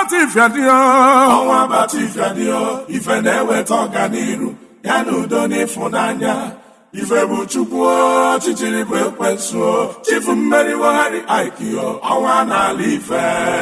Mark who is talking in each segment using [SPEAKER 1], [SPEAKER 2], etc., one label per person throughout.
[SPEAKER 1] bata ifeadịọ
[SPEAKER 2] ọnwa bata ifeadịọ ife na-eweta ọganiru ya na udo na ịfụnanya ife bụ chukwu ọchịchịrị bụ ekwensu chifu mmeri wegharị aikio ọnwa n'ala ife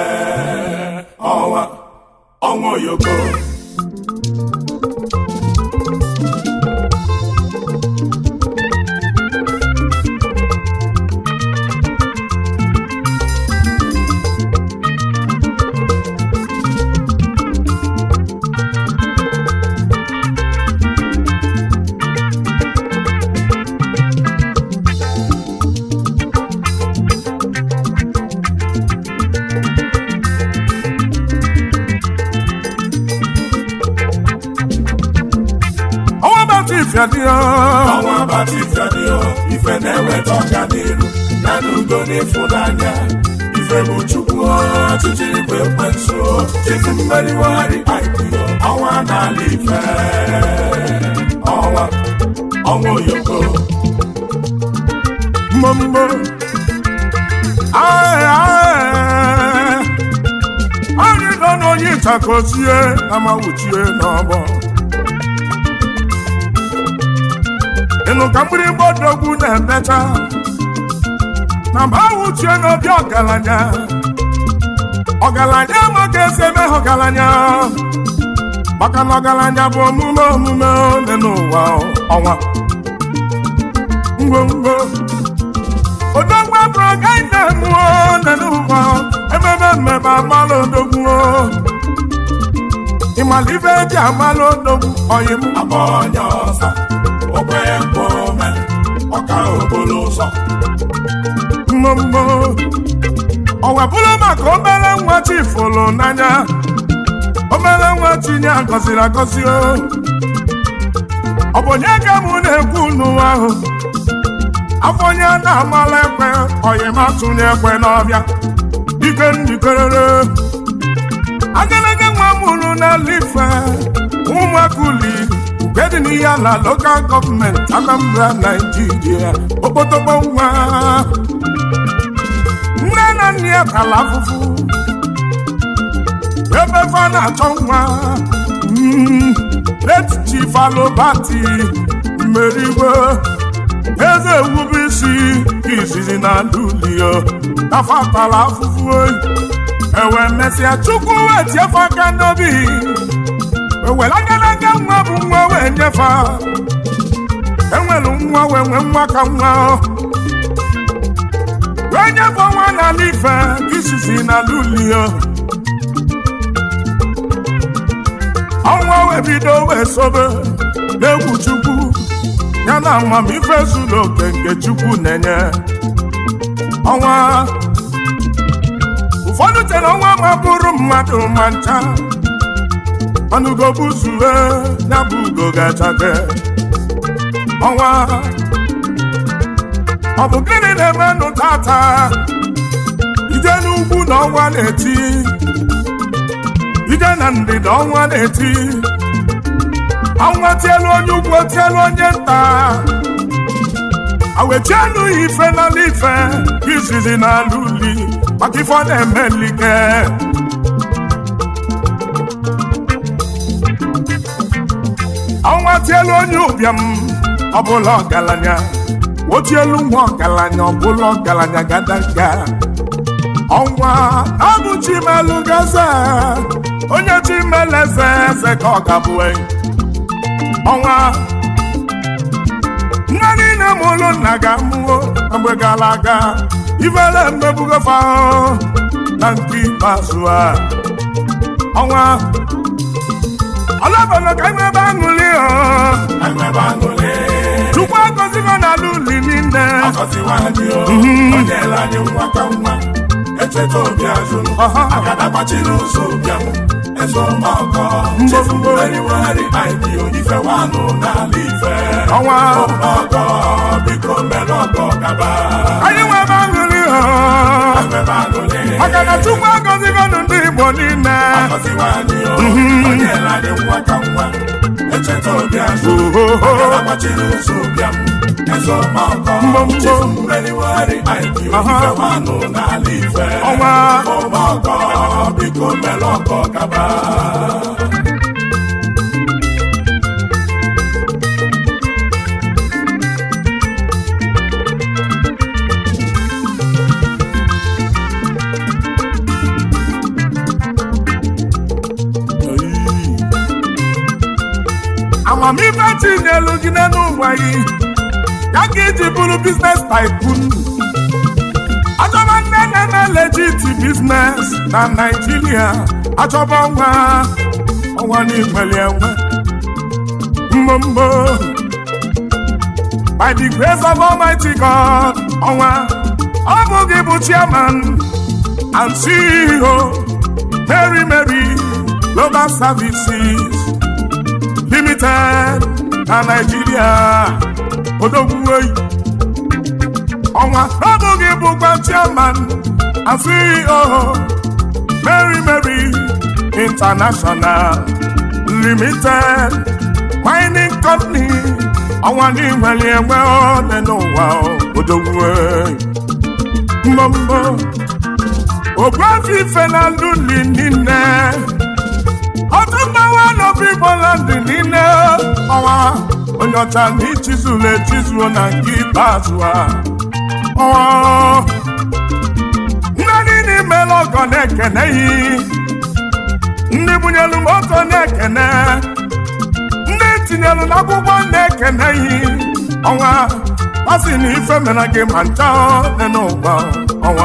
[SPEAKER 2] ọnwa ọnwa oyoko
[SPEAKER 1] ọnwa bata ifeadịọ
[SPEAKER 2] ọnwa bata ifeadịọ ife na-eweta ọganiru ya na udo na ịfụnanya ife bụ chukwu ọchịchịrị bụ ekwensu chifu mmeri wegharị aikio ọnwa n'ala ife ọnwa ọnwa oyoko
[SPEAKER 1] mmommo ae ae anyị nọ n'onye ịtakozie na mawuchie n'ọgbọ ịnụ ka mgbịrịgba odogwu na-emecha na mgbe awụchie n'obi ọgaranya ọgaranya amaghị eze eme ha ọgaranya maka na ọgaranya bụ omume omume ole n'ụwa ọnwa ngwongwo odogwu abụrụ agaghị na-emụọ ole n'ụwa ememe mmemme amalụ odogwu ịmala ibe eji amalụ odogwu ọyị m
[SPEAKER 2] agba onye ọzọ okwe mkpome ọka okporo ụzọ
[SPEAKER 1] mmommo ọ webụrụ maka obere nwa chi fụrụ n'anya obere nwa tinye agọziri agọzi o ọ bụ onye ka mụ na-ekwu n'ụwa ahụ afọ onye na-amala ekwe ọyịmatụnye ekwe n'ọbịa ike ndikerere agalaga nwa mụrụ n'ala ife ụmụaka uli nke dị n'ihe ala lokal gọọmenti Anambra Naijiria okpotokpo nwa nne na nna ya tala afụfụ ebe fa na-achọ nwa Mm, echichi falobati mmeriwe eze ewube isi izizi na lulio tafatala afụfụ oyi ewe mesịa chukwu wee tiefe aka n'obi ewere agadaga nwa bụ nwa wee nyefe enwere nwa wee nwee nwa ka nwa wee nyefe nwa n'ala ife izizi na lulio ọnwa wee bido wee sobe n'egwu chukwu ya na amamife zuru oke nke chukwu na-enye ọnwa ụfọdụ chere ọnwa ma bụrụ mmadụ ma ncha mana ugo bụ zue ya bụ ugo ga-achake ọnwa ọ bụ gịnị na-emenụ tata ije n'ugwu na ọnwa na-eti ije na ndịda ọnwa na-eti ọnwa tielu onye ugwu tielu onye nta awechienu ya ife n'ala ife izizi n'ala uli maka ife ọ na-eme nlike ọnwa tielu onye ụbịam ọbụla ọgaranya otielu nwa ọgaranya ọbụla ọgaranya gadaga ọnwa abụ chimelu gaze onye chimelu eze eze ka ọ gabue ọnwa nne niile mụrụ nna ga-amụo na mgbe gara aga ifere mmebugofa na nke ikpeazụ a ọnwa ọlọbọlọ ka nwebe aṅụli
[SPEAKER 2] enwebe aṅụrị
[SPEAKER 1] chukwu agọzigo n'ala uli niile
[SPEAKER 2] ọgọziwa anyị o onye ele anyị nwa ka nwa echeta obi azụ
[SPEAKER 1] Ọha.
[SPEAKER 2] agada gbachiri ụzọ ụbịam eze ọmọkọ chefu mmeriwegharị aikio ife wanụ n'ala ife
[SPEAKER 1] ọnwa
[SPEAKER 2] ọmọkọ biko mere ọgọ gaba
[SPEAKER 1] anyị nwebe aṅụli
[SPEAKER 2] enwebe aṅụrị
[SPEAKER 1] maka na chukwu agọzigo ndị igbo niile
[SPEAKER 2] ọgọziwa anyị o onye ele anyị nwa ka nwa echeta obi azụ
[SPEAKER 1] Oho.
[SPEAKER 2] agbachiri ụzọ ụbịam eze ọmakọ
[SPEAKER 1] Mbombo.
[SPEAKER 2] chifu mmeriwegharị IPO
[SPEAKER 1] Aha.
[SPEAKER 2] ife nwanụ n'ala ife
[SPEAKER 1] ọnwa
[SPEAKER 2] ọmakọ biko mere ọkọ gaba
[SPEAKER 1] amamife tinyelu gị n'elu ụwa gị ya ka iji bụrụ biznes tycoon achọba nne na-eme legit biznes na naijiria achọba ọnwa ọnwa n'igweli enwe mbombo by the grace of almighty god ọnwa ọ bụ gị bụ chairman and ceo mary mary global services limited na naijiria odogwuoyi ọnwa abụghị bụkwa chairman and CEO Mary Mary International Limited mining company ọnwa n'inwere enwe ole n'ụwa odogwuoyi mbọmbọ ogbuafi ife na luli niile otu mmanwụ n'obi Igbolandị niile ọnwa onye ọcha na ichizuru echizuo na nke ikpeazụ a ọnwa ndị niile imela ọgọ na-ekene yi ndị bunyelu moto na-ekene ndị tinyelu n'akwụkwọ na-ekene yi ọnwa ọ sị na ife mere gị ma ncha dị n'ụwa ọnwa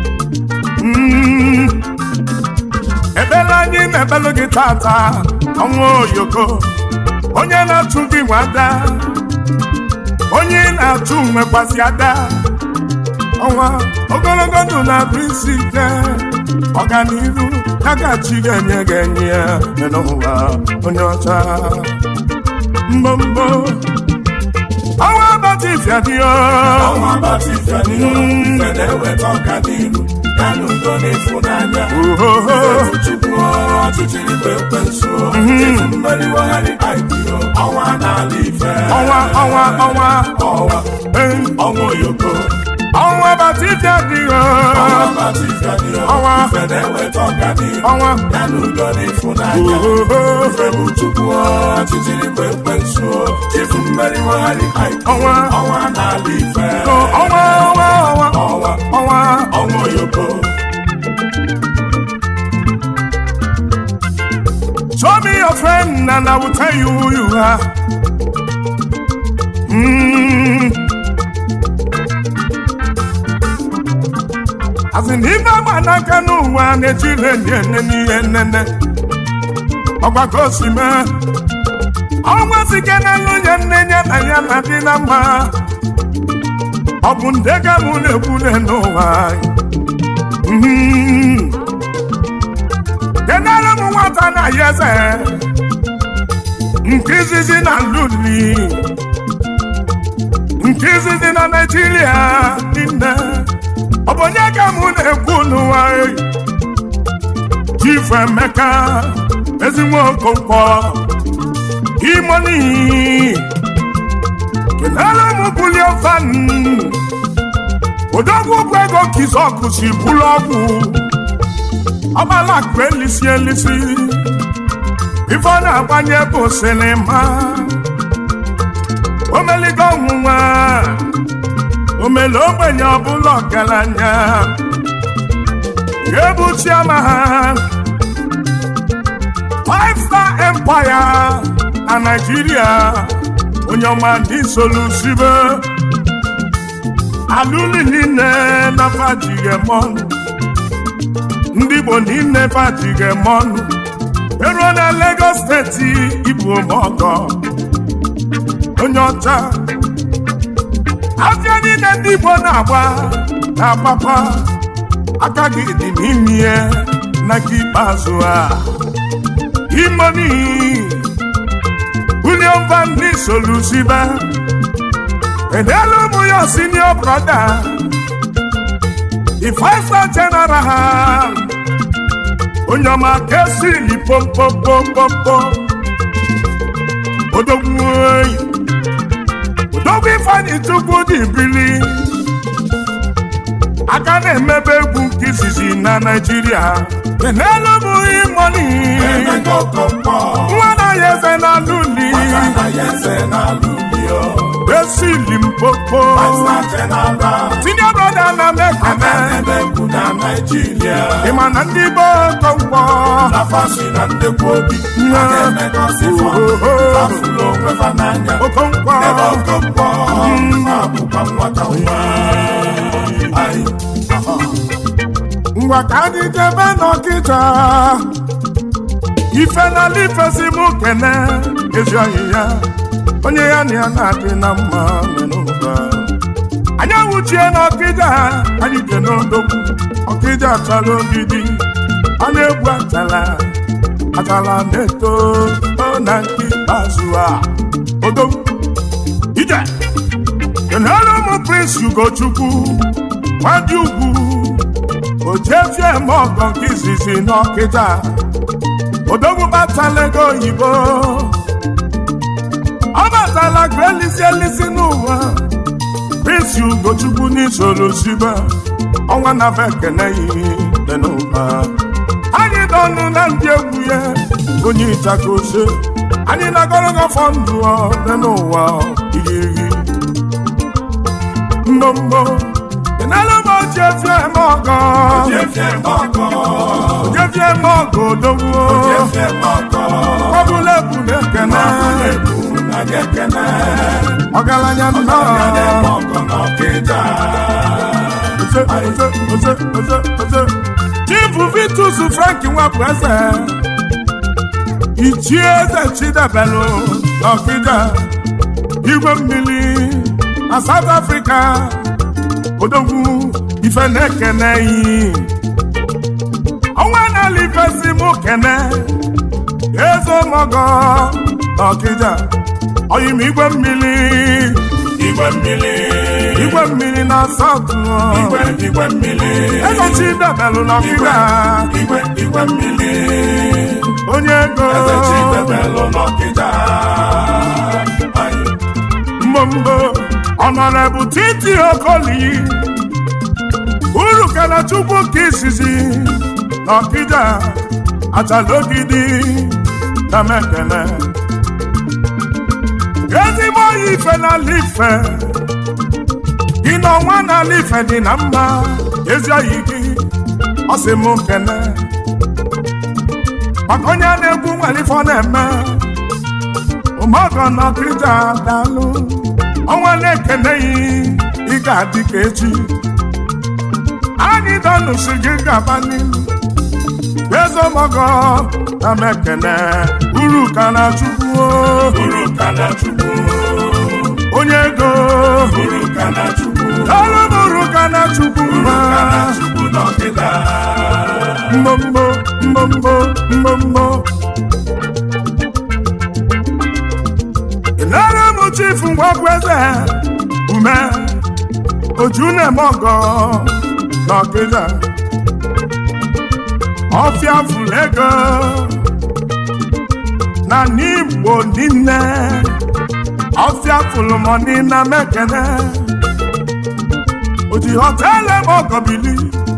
[SPEAKER 1] Mm. ebele anyị na-ebelu gị tata ọnwa oyoko onye na-achụ gị nwada onye ị na-achụ nwekwasị ada ọnwa ogologo ndụ na-abụ isi ike ọganiru ya gachi ga-enye gị enye ya dị n'ụwa onye ọcha mbombo ọnwa agbata ifeadịo
[SPEAKER 2] ọnwa agbata ife dị ife na-eweta ọganiru ya na udo na ịfụnanya
[SPEAKER 1] ohoho
[SPEAKER 2] chukwu ọchịchịrị bụ ekwensu chifu mmeriwegharị IPO ọnwa n'ala ife
[SPEAKER 1] ọnwa ọnwa ọnwa
[SPEAKER 2] ọnwa
[SPEAKER 1] eh,
[SPEAKER 2] ọnwa oyoko
[SPEAKER 1] ọnwa agbata ifeadịo
[SPEAKER 2] ọnwa agbata ife dị
[SPEAKER 1] Ọnwa.
[SPEAKER 2] ife na-eweta ọganiru
[SPEAKER 1] ọnwa
[SPEAKER 2] ya na udo na ịfụnanya
[SPEAKER 1] ohoho
[SPEAKER 2] ife bụ chukwu ọchịchịrị bụ ekwensu chifu mmeriwegharị IPO
[SPEAKER 1] ọnwa
[SPEAKER 2] ọnwa n'ala ife
[SPEAKER 1] ọnwa ọnwa ọnwa
[SPEAKER 2] ọnwa
[SPEAKER 1] ọnwa
[SPEAKER 2] ọnwa oyoko
[SPEAKER 1] Show me your friend and I will tell you who you are. Mm. As in ife agba n'aka n'ụwa na-ejire ndị ene n'ihe nnene ọgbakọ si mee ọnwa sike n'elu nye nne ya na ya na dị na mma ọ bụ nde ka mụ na-ekwule n'ụwa anyị. Mm. kenere m nwata na ya eze nke izizi na luli nke izizi na naijiria niile ọ bụ onye ka mụ na-ekwu n'ụwa eyi chifu emeka ezigbo okonkwo imoni kenere m bulie van odogwu ụgwọ ego kizọkụ si bụlụ ọgwụ ọgbala akụ elisi elisi ife ọ na-agbanye bụ sinima omeligo ọnwụnwa omele ogbenye ọbụla ọgaranya ga-ebu chiama ha five star empire na naijiria onye ọma ndị solusibe alụli niile na fajigемọnụ ndị Igbo niile fajigемọnụ eruo na Lagos steeti ibu ọgọ onye ọcha afịa niile ndị Igbo na-agba na-agbakwa aka gị dị n'ime ihe na nke ikpeazụ a imoni William Van Lee Solusibe edelu ụmụ ya senior brother the five star general onye ọma kesili pompopopompo odogwu oyi Odogwu Ifeanyi Chukwu dị bili aka na-emebe egwu nke izizi na Naịjirịa n'elu bụ imoni
[SPEAKER 2] Emeka Okonkwo
[SPEAKER 1] nwa na ya eze na luli
[SPEAKER 2] Nwata na ya eze na-alụ uli o
[SPEAKER 1] esi limpopo
[SPEAKER 2] Master General
[SPEAKER 1] senior brother na
[SPEAKER 2] Aka
[SPEAKER 1] mekene
[SPEAKER 2] na-eme egwu na Naịjirịa
[SPEAKER 1] ịma na ndị Igbo kọnkwọ
[SPEAKER 2] na fasi na ndekwa obi a na-emekọsị fọ fafụlụ onwe fa n'anya
[SPEAKER 1] okonkwo
[SPEAKER 2] ebe Okonkwo na-abụkwa nwata nwa Ai,
[SPEAKER 1] ngwa ka anyị jebe n'ọkịta ife n'ala ifesi mụ kene ezi ọyị ya onye ya na ya na-adị na mma n'ụba anyị awụchie n'ọkịja anyị je n'odogwu ọkịja achara ogidi ọ na-egwu achala achala na-eto o na nke ikpeazụ a odogwu ije kenere ụmụ prince ugochukwu nwadị ugwu ojefie m ọgọ nke izizi n'ọkịta odogwu batala ego oyibo ọ batala ka elisi elisi n'ụwa prince ugochukwu n'isoro sibe ọnwa na be ekene dị n'ụba anyị dọnụ na ndị egwu ya onye ịchaka ose anyị na-agọrọgọ fọ ndụ ọ dị n'ụwa igirigi mbombo kenelu m ojefie m ọgọ
[SPEAKER 2] Jefie Mọkọ,
[SPEAKER 1] ojefie m ọgọ odogwu
[SPEAKER 2] Jefie Mọkọ,
[SPEAKER 1] ọbụla ebule ekene
[SPEAKER 2] egwu na gị ekene
[SPEAKER 1] ọgaranya nnọọ
[SPEAKER 2] Ọgaranya Mọkọ n'Ọkịja
[SPEAKER 1] Oze, oze, oze, oze, oze. Chief Vitus Frank nwapụ eze ichie eze chidebelu n'ọkịja igwe mmiri na South Africa odogwu ife na-ekene yi ọnwa n'ala ifesi mụ kene eze mọgọ n'ọkịja oyim igwe mmiri
[SPEAKER 2] Igwe mmiri
[SPEAKER 1] igwe mmiri na South
[SPEAKER 2] Igwe igwe mmiri
[SPEAKER 1] eze chidebelu n'ọkịja
[SPEAKER 2] Igwe igwe mmiri
[SPEAKER 1] onye ego
[SPEAKER 2] Eze Chidebelu n'Ọkịja Ai,
[SPEAKER 1] mbombo ọnọrebụ titi okoli uru kana chukwu ka izizi n'ọkịja achalogidi na mekene ezigbo oyi ife n'ala ife gị na ọnwa n'ala ife dị na mma ezi oyi gị ọ sị m kene maka onye a na-egwu nwere ife ọ na-eme ụmụọgọ n'ọkịja dalụ ọnwa na-ekeneghị ị ga-adị ka echi anyị dọnụsi gị gaba n'ihu ezomọgọ na mekene uru ka na chukwu
[SPEAKER 2] Uru ka na Chukwu
[SPEAKER 1] onye ego
[SPEAKER 2] Uru ka na Chukwu
[SPEAKER 1] ọrụ m uru ka na chukwu
[SPEAKER 2] Uru
[SPEAKER 1] ma
[SPEAKER 2] ka na Chukwu n'Ọkịja
[SPEAKER 1] mbombo mbombo mbombo ịnara m chifu ngwagwu eze ume oju na-eme ọgọ n'ọkịja ọfịa fụrụ ego na n'igbo niile ọfịa fụrụ mọni na mekene oji họteelụ eme ọgọ bili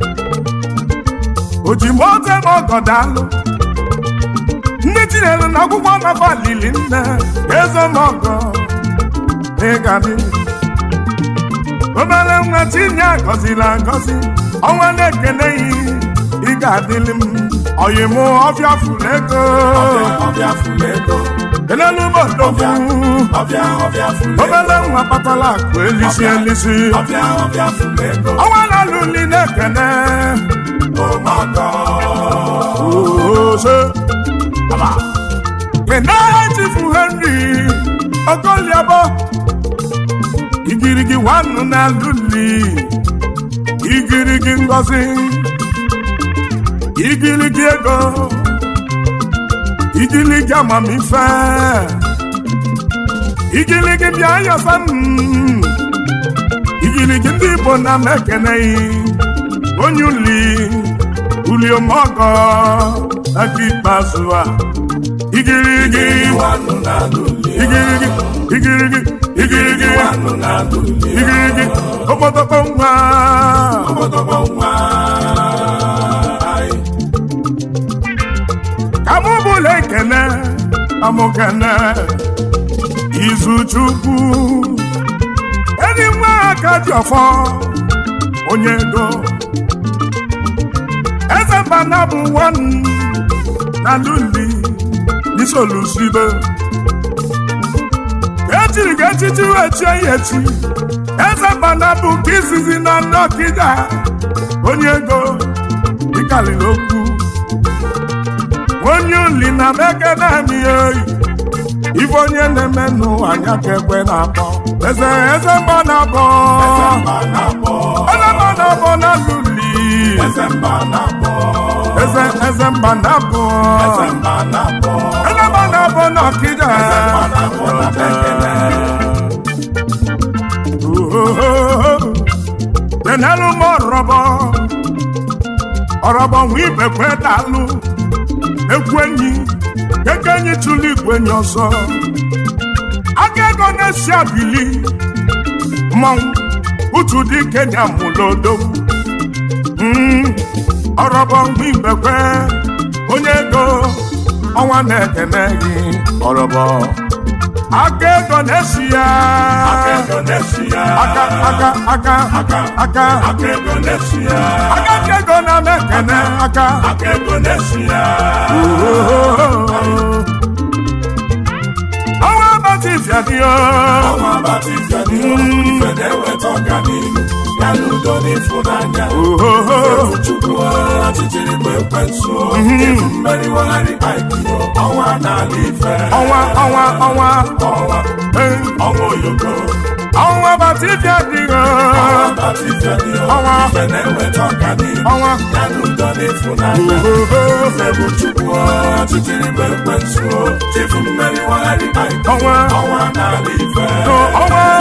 [SPEAKER 1] oji moto eme ọgọ daalụ ndị tinyere na akwụkwọ nafa lili nne ezomọgọ ịgadị obere nwa tinye agọziri agọzi ọnwa na-ekeneghị ị ga-adịlị m ọyịmụ ọbịa fụrụ ego
[SPEAKER 2] Ọbịa fụlụ ego
[SPEAKER 1] elelu bodogwu
[SPEAKER 2] Ọbịa ọbịa fụlụ ego
[SPEAKER 1] obere nwa kpatara akụ elisi elisi
[SPEAKER 2] Ọbịa ọbịa fụlụ ego
[SPEAKER 1] ọnwa na-alụli na-ekene
[SPEAKER 2] Ụmụọgọ
[SPEAKER 1] ose aba kenaha chifu henry okoliabo igirigi nwannu na-alụli igirigi ngozi igirigi ego igirigi amamife igirigi bịa yọsa m igirigi ndị igbo na mekeneghị onye uli uliomọgọ aka ikpeazụ a igirigi
[SPEAKER 2] Iwanụ na Luli
[SPEAKER 1] igirigi igirigi igirigi
[SPEAKER 2] nwanụ na-alụ uli
[SPEAKER 1] igirigi okpotokpo nwa
[SPEAKER 2] ọgbọdọgbọ nwa anyị
[SPEAKER 1] ka mụ bụla ekene amụkene izu chukwu enyi nwa aka dị ọfọ onye ego eze mbana bụ nwan na luli n'isolusibe echiri ga echichi wee chie ya echi eze mbana bụ ka izizi na nnọkịda onye ego ịkalịrị okwu onye uli na mekene mi oyi ife onye na-eme n'ụwa anya ka ekwe na-akpọ eze eze mba na-abọ
[SPEAKER 2] mba na-akpọ
[SPEAKER 1] eze mba na-abọ na luli
[SPEAKER 2] eze mba na-akpọ
[SPEAKER 1] eze eze mba na-abọ
[SPEAKER 2] eze mba na-akpọ
[SPEAKER 1] eze mba na-abọ na ọkịja
[SPEAKER 2] eze mba na-akpọ na bekele
[SPEAKER 1] denelu m ọrọbọ ọrọbọ nwa ibekwe dalụ ekwu enyi eke enyi tụlụ igwe enyi ọzọ aka ego na-esi abili mmanwụ utu dị kenya mụlodo ọrọbọ nwa ibekwe onye ego ọnwa na-ekene gị ọrọbọ aka ego na-esi ya
[SPEAKER 2] aka ego na-esi ya
[SPEAKER 1] aka aka aka aka aka
[SPEAKER 2] aka ego na-esi ya
[SPEAKER 1] aka ndị ego na-emekene aka
[SPEAKER 2] aka ego na-esi ya
[SPEAKER 1] ọnwa abatị fiadio
[SPEAKER 2] ọnwa abatị fiadị ife na-eweta ọganihu ya na udo na ịfụnanya chukwu ọchịchịrị bụ ekwensu ifu mmeriwegharị aikio ọnwa n'ala ife
[SPEAKER 1] ọnwa ọnwa ọnwa
[SPEAKER 2] ọnwa
[SPEAKER 1] eh,
[SPEAKER 2] ọnwa oyoko
[SPEAKER 1] ọnwa abatị fiadio
[SPEAKER 2] ọnwa abatị fiadị
[SPEAKER 1] Ọnwa.
[SPEAKER 2] ife na-eweta ọganihu
[SPEAKER 1] ọnwa
[SPEAKER 2] ya na udo na ịfụnanya ife bụ chukwu ọchịchịrị bụ ekwensu ifu mmeriwegharị aikio
[SPEAKER 1] ọnwa
[SPEAKER 2] ọnwa n'ala ife
[SPEAKER 1] ọnwa